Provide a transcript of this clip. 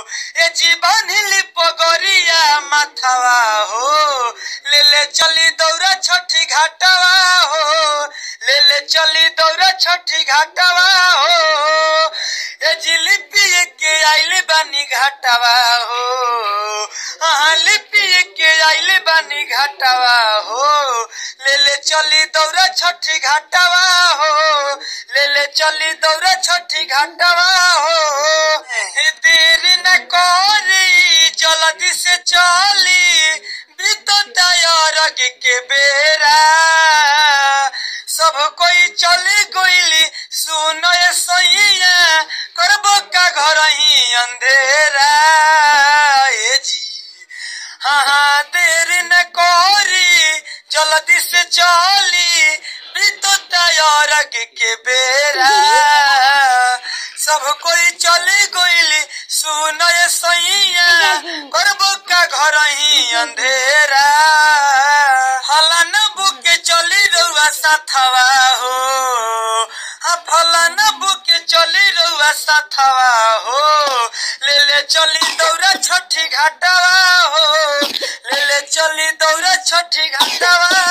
ए जीवन हिली पगरिया माथवा हो ले ले चली दौरा छठी घाटवा हो ले ले चली दौरा छठी घाटवा हो ए जिलिपी के आइले बानी घाटवा हो हाँ लिपि के आइले बानी घाटवा हो ले ले चली दौरा छठी घाटवा हो ले ले चली दौरा छठी घाटवा हो ए देरी न करी जल्दी से चली बीतो तैयार के बेरा सब कोई चली गईली सुनो ये सैया करबो का घर ही अंधेरा ए जी हाँ हाँ देर न करी जल्दी से चली बीतो तैयार के बेरा सब कोई चली गईली सुनो ये सैया करबो का घर ही अंधेरा हला न बुके चली रउआ साथवा हो हाँ फला न बुके चली रउआ साथवा हो ले ले चली दौरा छठी घाटवा हो ले ले चली दौरा छठी घाटवा